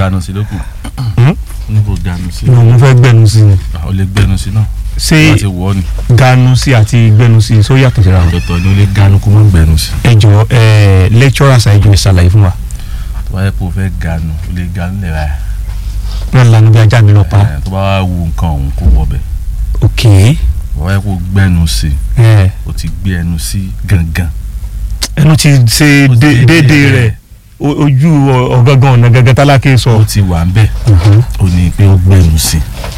ganu sí lókun Hmm? níbo ganu sí mo fẹ́ gbẹnu sí ni ó lè gbẹnu sí náà ṣé láti wọ́ ni ganu sí àti gbẹnu sí só yàtọ̀ síra wọn. ọ̀tọ̀ ni ó lè ganu kó má gbẹnu sí ẹ jọ ẹ lecturers ẹ jọ ẹ ṣàlàyé fún wa tó bá yẹ kó o fẹ́ ganu ó lè ganu lẹ̀ báyìí náà lanu bí ajá mi lọ pa Ẹ̀, tó bá wá wu nǹkan ọ̀hún kó wọ bẹ̀ ok tó bá yẹ kó o gbẹnu sí ẹ o ti gbé ẹnu sí gangan ẹnu ti ṣe Ó ti dé- déédéé déédéé rẹ̀. rẹ̀ o- ojú ọ- ọ̀gángan ọ̀nà gẹ́gẹ́ tálákè sọ. ó ti wà ń bẹ̀ ó ní pé ó gbẹnu sí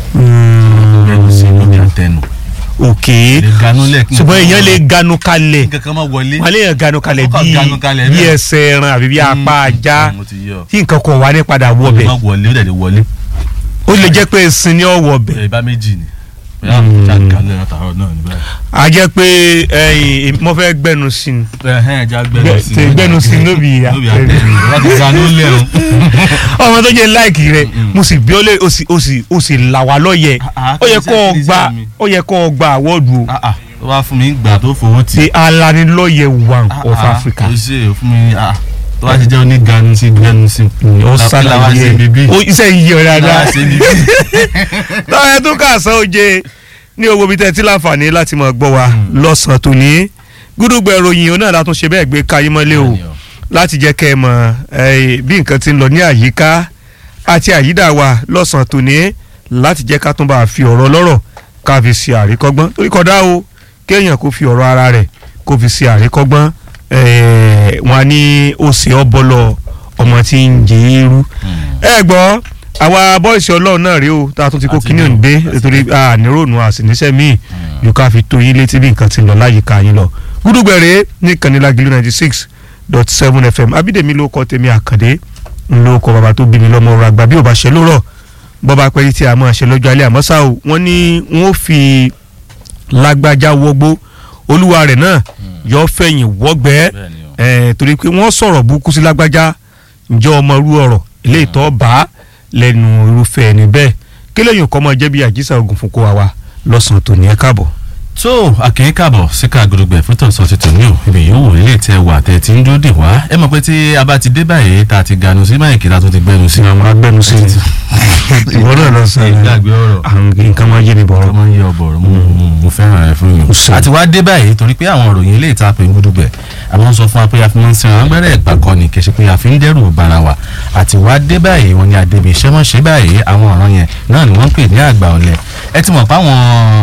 gbẹnu sí lórí àtẹnu ok lè ganu lẹ̀ kí ṣùgbọ́n èèyàn lè ganu kalẹ̀ nǹkan kan má wọlé wọ́n lè yàn ganu kalẹ̀ Ó kàn bíi ganu kalẹ̀ bí bẹ́ẹ̀. ẹsẹ̀ ẹran àbí bí apá ajá mo ti yọ tí nǹkan kan wà ní padà wọ ó lè bẹ̀ má wọlé ó dẹ̀ lè wọlé ó lè jẹ́ pé ẹ̀sìn ni ó wọ bẹ̀ ẹ̀ bá méjì ni bóyá Mm. jáde lẹ́yìn àtàrọ̀ náà ní báyìí. a jẹ́ pé ẹ̀yìn mo fẹ́ gbẹnu sí ni ẹ̀hẹ́n ẹja gbẹnu sí Gbẹ- gbẹnu sí lóbi ìyá. lóbi àtẹnu láti ganu lẹ̀ o. ọmọ tó jẹ́ láìkì rẹ̀ Mm-mm. mo sì bí ó lè o sì o sì o sì là wá lọ́yẹ̀ Ah, ah, ó yẹ kí kó o ni gba iṣẹ́ mi? ó yẹ kó o gba àwọ́ọ̀dù o Ah, ah, tó bá fún mi gbà tó fowó tì. the alanilọ́yẹ̀ one Ah, of ah, Africa. kò ṣe é fún mi ah, tó bá ti jẹ́ oní ganu sí gbẹnu sí. ó La- la wá ṣe bíbí. ṣàlàyé ó iṣẹ́ yìí yọ̀ La dáadáa wá ṣe bíbí. tọ́yẹ tó kà sán oje ní owó bíi tẹ́tí láǹfààní láti máa gbọ́ wa Mm. lọ́sàn-án tòní gúdúgbẹ̀ ìròyìn òun náà látún ṣe bẹ́ẹ̀ gbé kayé mọ́lé o Bẹ́ẹ̀ni o. láti jẹ́ kẹ́ ẹ mọ̀ eh, bí nǹkan ti ń lọ ní àyíká àti àyídà wa lọ́sàn-án tòní láti jẹ́ ká tún bá a fi ọ̀rọ̀ lọ́rọ̀ ká fi ṣe àríkọ́gbọ́n torí kódà o kéèyàn kó fi ọ̀rọ̀ ara rẹ̀ kó fi ṣe àríkọ́gbọ́n eh, wọn á ní òsè ọbọlọ ọmọ tí ń jẹ eérú Mm. ẹ gbọ́ àwa bọ́ìsì ọlọ́run náà rí o tá a tún ti kó Àti kíní ní o, òǹdé àti nítorí àníròònù àsìníṣẹ́ míì Mm. yóò ká fi tó yín létí bí nǹkan ti lọ láyìíká yín lọ. gúdúgbẹ̀rẹ̀ ní kànnílágìlú ninety six dot seven fm abídèmí ló kọ́ tèmi àkàndé ń ló kọ́ bàbá tó bí mi lọ́mọ ọ̀rọ̀ àgbà bí ò bá ṣe lórọ̀ bọ́ba pẹ́ẹ́rì tí a máa ṣe lọ́jọ́ alẹ́ àmọ́ ṣá o wọ́n ní wọ́n fi lágbájá wọgbó olúwa rẹ̀ náà yọ fẹ̀yìn wọ́gbẹ́ Bẹ́ẹ̀ni o. ẹ̀ torí pé wọ́n sọ̀rọ̀ burúkú sí lágbájá ǹjẹ́ ọmọ irú ọ̀rọ̀ eléyìí tó bá lẹ́nu irúfẹ́ ẹni bẹ́ẹ̀ kí lẹ́yìn kọ́ máa jẹ́ bí àjíṣà ogun fún kó wa wa lọ́sàn-án tòní ẹ̀ káàbọ̀. tó àkìyín kàbọ̀ síkà gbọdọgbẹ fúntàn sọ ti tòní o ibi yòówù ilé tẹ wà tẹ ti ń dúró dè wá ẹ mọ̀ pé tí a bá ti dé báyìí tá a ti ganu sí máìkì tá a tún ti gbẹnu sí. àwọn agbẹnu sí ni ìwọ náà lọ sọ ìgbàgbé ọ̀rọ̀ àwọn nǹkan máa yé mi bọ̀rọ̀. ọmọ yẹ ọbọrọ mo mo- mo fẹ́ràn rẹ fún yín. Ṣe. àti wá dé báyìí torí pé àwọn òròyìn ilé ìta pé ń gbúdúgbẹ àwọn sọ fún wa pé a fi máa ń sin àwọn gbẹ́rẹ́ ìgbà kan ní kì í ṣe pé a fi ń dẹ́rù bara wa àti wá dé báyìí wọn ni àdébí iṣẹ́ mọ̀ ṣe báyìí àwọn ọ̀ràn yẹn náà ni wọ́n ń pè ní àgbà ọ̀lẹ ẹ ti mọ̀ pé àwọn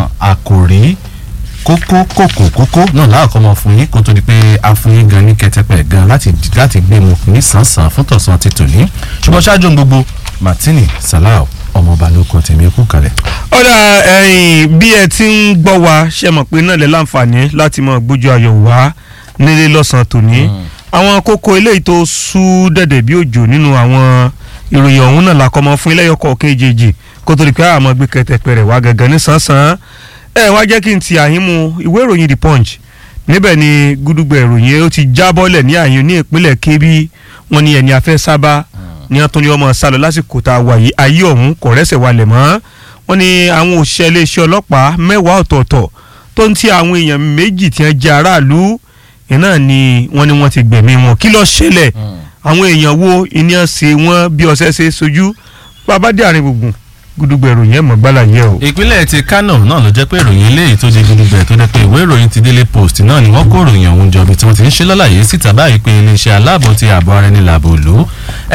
àkòrí kókó kòkó kókó náà láàkọ́ mọ fún yín kó tó di pé a fún yín gan ní kẹtẹpẹ gan láti láti gbé mu ní sàn-sàn fún tọ̀sán ti tòní ṣùgbọ́n ṣáájú ohun gbogbo Martini Salau ọmọọba ló kọ tèmi kú kalẹ̀. ọ̀dà ẹ̀yìn bí ẹ ti ń gbọ́ wa ṣe mọ̀ pé náà lè láǹfààní láti mọ̀ gbójú ayọ̀ wá nílé lọ́sàn-án tòní àwọn kókó eléyìí tó sú dẹ̀dẹ̀ bí òjò nínú àwọn ìròyìn ọ̀hún náà làkọ́mọ fún iléyọkọ̀ kejì kó tó di pé àmọ́ gbé kẹtẹpẹ rẹ̀ wá gangan ní sàn-sàn ẹ wá jẹ́ kí n ti àyín mu ìwé ìròyìn the punch níbẹ̀ ni gúdúgbẹ̀ ìròyìn ó ti jábọ́lẹ̀ ní àyín ní ìpínlẹ̀ kébí wọn ni ẹni afẹ́ sábà ní wọn tún ní ọmọ sálọ lásìkò tá a wà yìí ayé ọ̀hún kò rẹ́sẹ̀ walẹ̀ mọ́ wọn ni àwọn òṣìṣẹ́ iléeṣẹ́ ọlọ́pàá mẹ́wàá ọ̀tọ̀ọ̀tọ̀ tó ń ti àwọn èèyàn méjì tí wọ́n jẹ́ aráàlú iná ni wọ́n ní wọ́n ti gbẹ̀mí wọn kí ló ṣẹlẹ̀ àwọn èèyàn wo ìníyàn ṣe wọ́n bí ọṣẹ ṣe sojú bàbá dé àárín gbùngbùn gúdúgbẹ̀ ìròyìn ẹ̀ mọ̀ gbálà yẹ o. ìpínlẹ̀ ti Kano náà ló jẹ́ pé ìròyìn eléyìí tó jẹ́ gudugbẹ̀ tó jẹ́ pé ìwé ìròyìn ti Daily Post náà ni wọ́n kó ìròyìn ọ̀hún jọ bí tí wọ́n ti ń ṣe lọ́láyé síta báyìí pé iléeṣẹ́ aláàbò ti ààbò ara ẹni làbò lò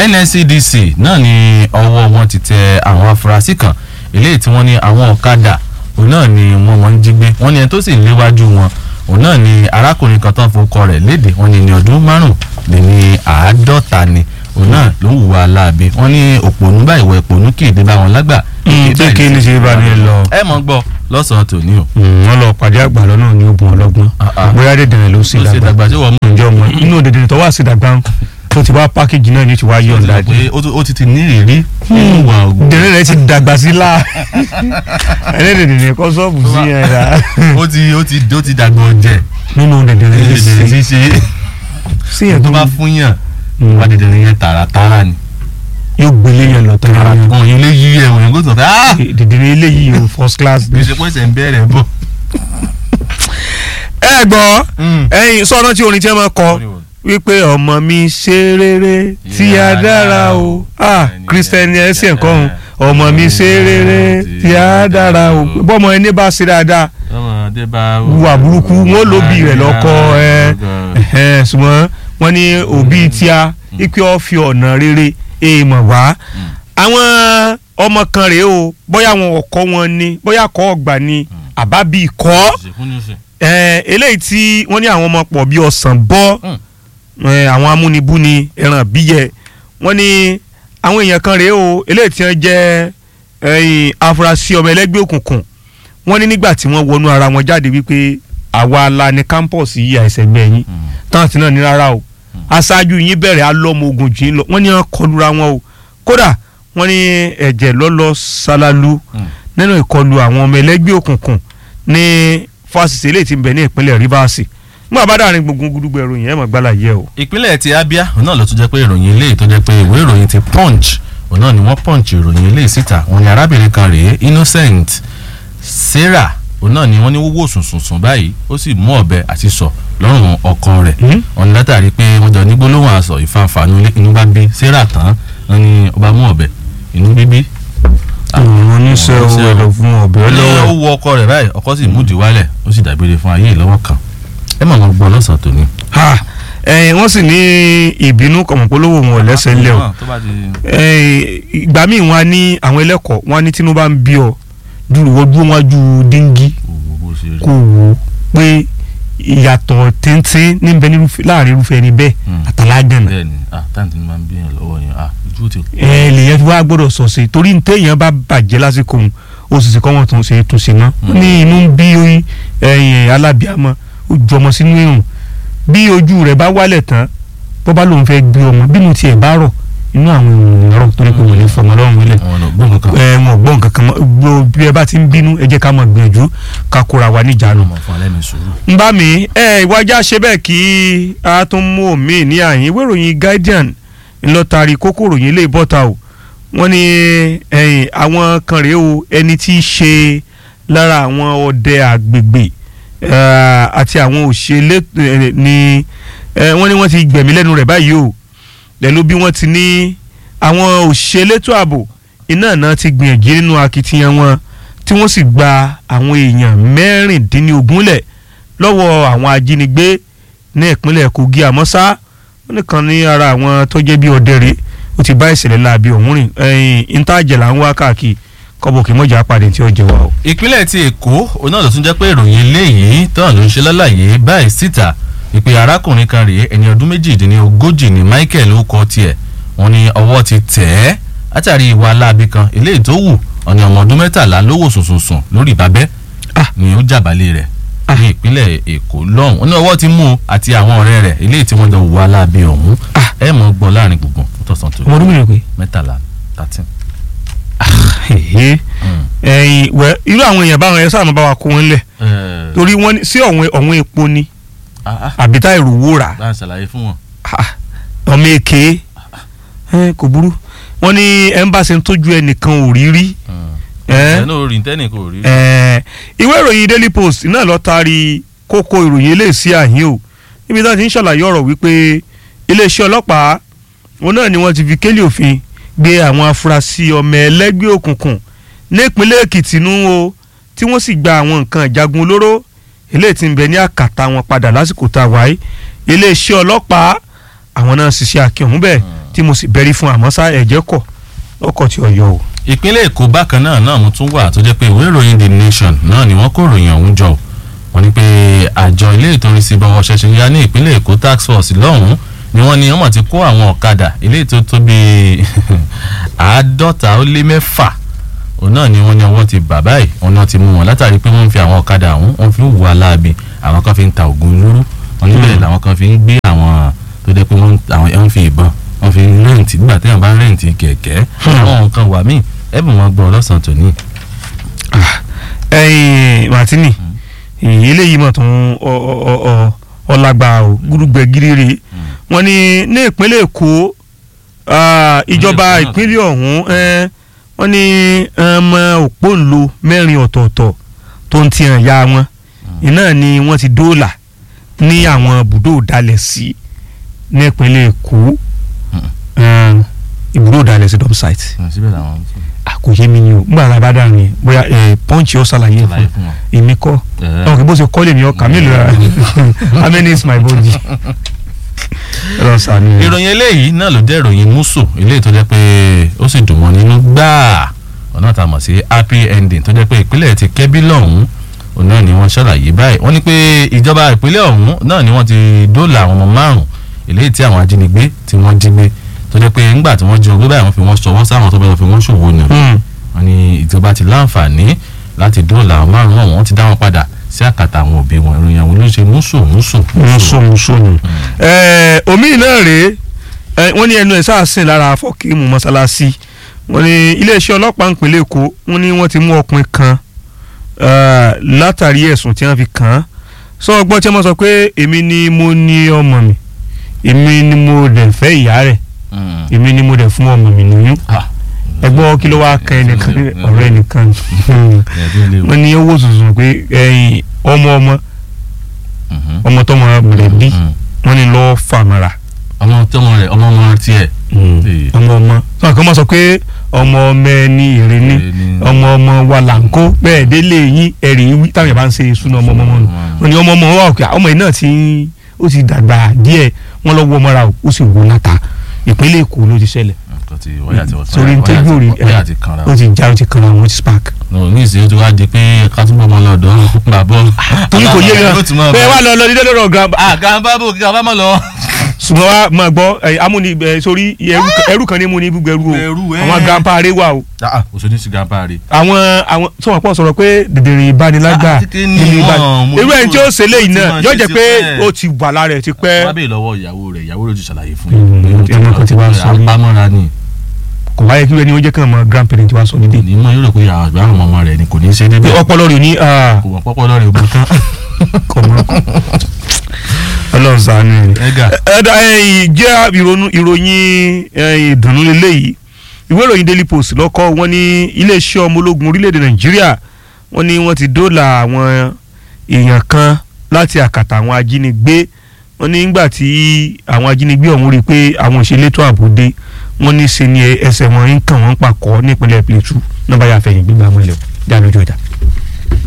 NSCDC náà ni ọwọ́ wọn ti tẹ àwọn afurasí kan eléyìí tí wọ́n ní àwọn ọ̀kadà òun náà ni wọ́n wọ́n ń jí gbé wọ́n ní ẹni tó sì léwájú wọn òun náà ni arákùnrin kan tó ń fọkọ rẹ̀ léde wọ́n ní ní ọdún márùn lé ní àádọ́ta ni òun náà ló ń hùwà láabi wọ́n ní òpònú báyìí wọ òpònú kì í dé bá wọn lágbà tí kí ni ṣe bá ní lọ. ẹ mọ̀ gbọ́ lọ́sàn-án tòní o. wọ́n lọ pàdé àgbà lọ́nà ní ogun ọlọ́gbọ́n Ah, ah. bóyá dèdèrè ló sì ló ṣe dàgbà dàgbà tí wọ́n mú ǹjẹ́ ọmọ inú dèdèrè tó wà sí dàgbà tó ti wá pákéjì náà ní ti wá yọ̀ ǹda dé. pé ó ti- ó ti ti ní ìrírí nínú ìwà ògùn. dèdèrè rẹ ti dàgbà sí la ẹlẹ́dẹ̀dẹ̀ kọ́ sọ́ọ̀bù sí ẹ̀ rà ó ti ó ti ó ti dàgbà ọ̀jẹ̀ nínú dèdèrè rẹ sí ṣíṣe sí ẹ̀ tó tó bá fún yàn wá dẹ̀dẹ̀ yẹn tààràtàrà ni. yóò gbélé yẹn lọ tán tààrà kan yẹn lè yí ẹ̀wọ̀n yẹn kó sọ fẹ́ ah dèdèrè eléyìí o first class bí ṣe pèsè ń bẹ̀rẹ̀ bọ̀. ẹ gbọ́ ẹyin sọ́nà tí orin tí wọ́n máa kọ wípé ọmọ mi ṣe rere tí a dára o ah Christian ẹsẹ̀ nǹkan ọmọ mi ṣe rere tí a dára o bọ́mọ ẹni bá ṣe dáadáa ọmọdé bá wà burúkú wọn lóbi rẹ̀ lọ́kọ ẹ ẹ ṣùgbọ́n wọ́n ní òbí tíá ipe ó fi ọ̀nà rere èèmọ̀ wá àwọn ọmọ kan rèé o bóyá àwọn ọkọ wọn ni bóyá kọ́ ọgbà ni àbábí kọ́ ẹ eléyìí tí wọ́n ní àwọn ọmọ pọ̀ bí ọ̀sán bọ́ ẹ, àwọn amúnibúni ẹran bíyẹ wọ́n ní àwọn èèyàn kan rèé o eléyìí tí wọ́n jẹ́ ẹ̀yìn afurasí ọmọ ẹlẹ́gbẹ́ òkùnkùn wọ́n ní nígbà tí wọ́n wọnú ara wọn jáde wípé àwa la ní campus yìí àìsẹ̀gbẹ́ yín táǹtì náà ní rárá o aṣáájú yín bẹ̀rẹ̀ alọ́mọ ogun jìn lọ wọ́n ní wọ́n kọlura wọn o kódà wọ́n ní ẹ̀jẹ̀ lọ́lọ́ ṣálálu nínú ìkọlù àwọn ọmọ ẹlẹ́gbẹ́ òkùnkùn ní fásitì eléyìí tí ń bẹ ní ìpínlẹ̀ Rivers nígbà bá dàrin gbogbo gudugbò ìròyìn ẹ̀ mọ̀ gbálà yẹ o. ìpínlẹ̀ ti Abia òun náà ló tún jẹ́ pé ìròyìn eléyìí tó jẹ́ pé ìwé ìròyìn ti Punch òun náà ni wọ́n Punch ìròyìn eléyìí síta wọ́n ní arábìnrin kan rèé Innocent Sarah òun náà ni wọ́n ní wọ́wọ́ sùnsùnsùn báyìí ó sì mú ọ̀bẹ àti sọ lọ́rùn ọkọ rẹ̀ wọ́n ní látàrí pé wọ́n jọ ní gbólóhùn àsọ ìfanfàánú inú bá bí Sarah tán wọ́n ní ọba mú ọ̀bẹ inú bíbí. àwọn oníṣẹ́ owó ẹ̀dọ̀ fún ọ̀bẹ ó ní lọ́wọ́. ó wọ ọkọ rẹ̀ báyìí ọkọ sì múdi wálẹ̀ ó sì dàgbére fún ayé ìlọ́wọ́ kan ẹ mọ̀ wọn gbọ́ lọ́sàn-án tòní. ha ẹ̀yìn wọ́n sì ní ìbínú kọ̀mọ̀polówó wọn ò lẹ́sẹ̀ ńlẹ̀ o tó bá ti ẹ̀yìn ìgbà míì wọn á ní àwọn ẹlẹ́kọ̀ọ́ wọn á ní tinubu bá ń bí ọ dúró wọ́n dúró wọn ju díngí wò bó ṣe rí. kò wò ó pé ìyàtọ̀ téńté níbẹ̀ nírúfẹ́- láàrin irúfẹ́ ẹni bẹ́ẹ̀ Mm. àtàlágànà bẹ́ẹ̀ni ah táǹtì ni máa ń bíyàn lọ́wọ́ yẹn ah ojú ti kú. ẹ lèyẹn fi wá gbọ́dọ̀ sọ̀sẹ̀ torí ní téèyàn bá bàjẹ́ lásìkò òun ó sì sì kọ́ wọn tó ń ṣe tún ṣe náà Mm. ní inú ń bí ẹ̀yìn alábíàmọ́ ó ju ọmọ sínú irun bí ojú rẹ̀ bá wálẹ̀ tán bó bá lóun fẹ́ gbé ọmọ bínú tiẹ̀ bá rọ̀ inú àwọn èèyàn rọ̀ torí pé wọ́n lè fọmọ lọ́rùn wílẹ̀ àwọn ọ̀nà gbọ́n kankan. ẹ wọn ò gbọ́ nǹkan kan mọ́ gbọ́ bí ẹ bá ti ń bínú ẹ jẹ́ ká máa gbìyànjú ká kóra wa níjànú ọmọ fún alẹ́ mi sùúrù. ń bá mi ẹ ìwájà ṣe bẹ́ẹ̀ kí a tún mú omi ní àyín ìwé ìròyìn Guardian ńlọtari kókó ìròyìn ilé ìbọ́ta o wọ́n ní ẹ̀yìn àwọn kan rèé o ẹni tí í ṣe lára àwọn ọdẹ àgbègbè eh, àti àwọn òṣèlè eh, ní eh, wọ́n ní wọ́n ti gbẹ̀mí lẹ́nu rẹ̀ báyìí o lẹ́nu bí wọ́n ti ní àwọn òṣèlétò ààbò iná náà ti gbìyànjú nínú akitiyan wọn tí wọ́n sì gba àwọn èèyàn mẹ́rìndínlógún lẹ̀ lọ́wọ́ àwọn ajínigbé ní ìpínlẹ̀ Kogi àmọ́ ṣá wọ́n nìkan ní ara àwọn tó jẹ́ bí ọdẹrẹ́ ó ti bá ìṣẹ̀lẹ̀ láabi ọ̀hún rìn ẹ̀yìn ìtajà là ń wá káàkiri kọ́bọ̀ kí mọ̀jà pàdé tí ó jẹ wá o. ìpínlẹ̀ ti èkó òun náà ló tún jẹ́ pé ìròyìn eléyìí tán ló ń ṣe lálàyé báyìí síta ìpè arákùnrin kan rèé ẹni ọdún méjìdínlógójì ní Michael ó kọ tiẹ̀ wọ́n ní ọwọ́ ti tẹ̀ ẹ́ látàrí ìwà aláàbí kan eléyìí tó wù ọ̀nà ọmọ ọdún mẹ́tàlá ló wò sùnsùnsùn lórí ìbábẹ́ Ah. ni ó jàbálẹ̀ rẹ̀ ní ìpínlẹ̀ èkó lọ́hùn wọ́n ní ọwọ́ ti mú un àti àwọn ọ̀rẹ́ rẹ̀ eléyìí tí wọ́n jọ wù aláàbí ọ̀hún Ah. ẹ mọ̀ gbọ́ láàrin gbùngbùn tọ̀sán tó ọmọ ọdún mìíràn pé. mẹ́tàlá thirteen. ẹ̀yìn wẹ́ irú àwọn èèyàn báwọn ẹ̀ sáà máa bá wa kó wọn lẹ̀ torí wọ́n ní sí ọ̀wọ́n ọ̀wọ́n epo ni àbí tá èrò wó rà bá a ṣàlàyé fún wọn. Ah, ọmọ èké ẹ, kò burú wọ́n ní ẹnbàṣẹ ń tójú ẹnìkan ò rí rí ẹ, ẹ náà orin tẹ́nì kò rí. ẹ, ìwé ìròyìn Daily Post náà lọ taari kókó ìròyìn eléyìí sí àhín o níbi tí wọ́n ti ń ṣàlàyé ọ̀rọ̀ wípé iléeṣẹ́ ọlọ́pàá òun náà ni wọ́n ti fi kélé òfin gbé àwọn afurasí ọmọ ẹlẹ́gbẹ́ òkùnkùn nípínlẹ̀ Èkìtì nù o tí wọ́n sì gba àwọn nǹkan ìjagun olóró eléyìí tí ń bẹ ní àkàtà wọn padà lásìkò tá a wáyé iléeṣẹ́ ọlọ́pàá àwọn náà ṣiṣẹ́ akíọ̀hún bẹ́ẹ̀ tí mo sì bẹ̀rí fún àmọ́ sá ẹ̀jẹ̀ kọ̀ lọ́kọ̀ tí ọ̀yọ́ o. ìpínlẹ̀ èkó bákan náà náà mo tún wà tó jẹ́ pé ìwé ìròyìn the nation náà ni wọ́n kó ìròyìn ọ̀hún jọ wọ́n ní pé àjọ ilé ìtòrí sí bọ́wọ́ ṣẹ̀ṣẹ̀ ya ní ìpínlẹ̀ èkó tax force lọ́hùn-ún ni wọ́n ní wọ́n mọ̀ ti kó àwọn ọ̀kadà ilé tó tó bíi àádọ́ta ó lé mẹ́fà òun náà ni wọ́n ní ọwọ́ ti bà báyìí òun náà ti mú wọn látàrí pé wọ́n ń fi àwọn ọ̀kadà ọ̀hún wọ́n fi ń wù aláàbì àwọn kan fi ń ta ògùn olóró wọn níbẹ̀ làwọn kan fi ń gbé àwọn tó jẹ́ pé wọ́n àwọn ẹ̀ ń fi ìbọn wọ́n fi ń rẹ́ǹtì nígbà téèyàn bá ń rẹ́ǹtì kẹ̀kẹ́ àwọn nǹkan wà míì ẹ̀bùn wọn gbọ́ lọ́sàn-án tòní. ẹyin martini èyí eléyìí mọ̀ tó ń ọlágbá o gúrúgbẹ gíríre wọ́n ní ní ìpínlẹ̀ èkó ah, ìjọba Èkó náà. ìpínlẹ̀ ọ̀hún eh, wọ́n ní ọmọ òpóǹlo mẹ́rin ọ̀tọ̀ọ̀tọ̀ tó ń ti hàn ya wọn iná ni wọ́n ti dóòlà ní àwọn bùdó dalẹ̀ sí ní ìpínlẹ̀ èkó um, ibùdó ìdálẹ̀ sí dump site síbẹ̀ làwọn ń sọ. àkòyé mi ni o nígbà tá a bá dà ní bóyá ẹ pọ́ǹchì ó ṣàlàyé fún Ṣàlàyé fún wọn. èmi kọ́ Ẹ̀. ọ̀hún kí bó ṣe kọ́ lèmi ọkà mélòó ra how many is my body ẹ lọ sànú. ìròyìn eléyìí náà ló jẹ́ ìròyìn musu eléyìí tó jẹ́ pé ó sì dùn wọ́n nínú gbáà ọ̀nà tá a mọ̀ sí happy ending tó jẹ́ pé ìpínlẹ̀ ti kẹ́bí lọ́hùn-ún òun náà ni wọ́n ṣàlàyé báyìí wọ́n ní pé ìjọba ìpínlẹ̀ ọ̀hún náà ni wọ́n ti dóòlà àwọn ọmọ márùn eléyìí tí àwọn ajínigbé tí wọ́n jí gbé tó jẹ́ pé ńgbà tí wọ́n jí wọn gbé báyìí wọ́n fi wọ́n ṣọwọ́ sáwọn tó bá lọ fi wọ́n ṣòwò nù Hmm. wọ́n ní ìjọba ti láǹfààní láti dóòlà àwọn márùn ọ̀hún wọ́n ti dá wọn padà sí àkàtà àwọn òbí wọn ìròyìn àwọn olóṣèlú musu musu wọ́n sọnù sọnù. ẹ omi náà rèé ẹ, wọ́n ní ẹnu ẹ̀ sáàsìn lára fọ́kíìmù mọ́sálásí wọ́n ní iléeṣẹ́ ọlọ́pàá ìpínlẹ̀ èkó wọ́n ní wọ́n ti mú ọkùnrin kan eh, látàrí ẹ̀sùn tí wọ́n fi kàn án sọ ọgbọ́n tí wọ́n sọ pé èmi ni mo ní ọmọ mi èmi ni mo dẹ̀ fẹ́ ìyá rẹ̀ Mm. èmi ni mo dẹ̀ fún ọmọ mi lóyún Ah. ẹgbọ́n kí ló wá kan ẹnìkan ọ̀rẹ́ ẹnìkan wọ́n ní owó tuntun pé ẹ̀yìn ọmọ ọmọ Mhm. ọmọ tọmọ mọ̀lẹ́bí Mm. wọ́n ní lọ́ọ́ fàmọ́ra ọmọ tọmọ rẹ ọmọ ọmọ tiẹ. Ee. ọmọ ọmọ sọ kan máa sọ pé ọmọ ọmọ ẹni èrè ni Èrè ni. ọmọ ọmọ wa là ń kó bẹ́ẹ̀ délé yín ẹ̀rì wí táwọn yàrá bá ń ṣe ìṣúná ọmọ ọmọ wọn wọn ni ọmọ ọmọ wa òkè ọmọ yìí náà ti ń ó ti dàgbà díẹ̀ wọn lọ wọ ọmọra ó sì wọ láta ìpínlẹ̀ èkó ló ti ṣẹlẹ̀ nǹkan tí wáyà ti wọ́n sórí ní tẹ́jú rí wáyà ti kanra. ó ti já ó ti kan àwọn ó ti spark. no ní ìsìn ó ti wá di pé ká túbọ̀ mọ́ lọ́dọ̀ gbà bọ́. torí kò yé Yóò ti máa gan bẹ́ẹ̀ bá- wá lọ lọ dídé lọ́rọ̀ gan ah gàmbá bò kí gàmbá mọ̀ lọ. ṣùgbọ́n wa máa gbọ́ ẹ, amúni ẹ, sórí ẹrú ẹrú kan ní mú ní ibùgbé ẹrú Ẹrú, o ẹ. àwọn gàmpa aré wà o ah òṣèlú sí gàmbá rè. àwọn àwọn tí wọn pọ̀ sọ̀rọ̀ pé dèdèrè ìbánilágbà Ah, kékeré ni nínú ìbá- wọ́n, mo irú ẹni tí ó ṣe léyìí ó ti náà máa yóò ṣe jẹ́ ti pé pẹ́. ó ti wà lára ẹ̀ ti pẹ́ wọ́n bèèrè lọ́wọ́ ìyàwó rẹ̀ ìyàwó rẹ̀ ó ti ṣàlàyé fún Mm, yín. pé ó ẹnu kan ti wá sọ. apámọ́ra ni kò wáyé kí ẹni ó jẹ́ kí ọmọ grandparent wa sọ nídìí ní mọ̀ yóò rò pé àgbà àwọn ọmọ rẹ̀ ni kò ní í ṣe pé débẹ̀ ọpọlọ rẹ̀ ní ah, kò wọ́n pọ́pọ́ lọ́rẹ̀ ògbó tán. kò mọ́ ọlọ́run ṣàánú rẹ̀. ẹ̀gà ẹ̀dá ẹ̀yìn jẹ́ ìrònú ìròyìn ẹ̀yìn ìdùnnú lélẹ́yìí ìwé ìròyìn daily post lọ́kọ́ wọn ní iléeṣẹ́ ọmọ ológun orílẹ̀-èdè nàìjíríà wọ́n ní wọ́n ti dóòlà àwọn èèyàn kan láti àkàtà àwọn ajínigbé wọ́n ní nígbà tí àwọn ajínigbé ọ̀hún rí i pé àwọn òṣèlétò ààbò dé wọ́n ní ṣe ni ẹsẹ̀ wọn ń kàn wọ́n pàkọ́ nípínlẹ̀ plateau náà bá yà fẹ̀yìn gbígbà mọ́lẹ̀ jáde lójú ọjà.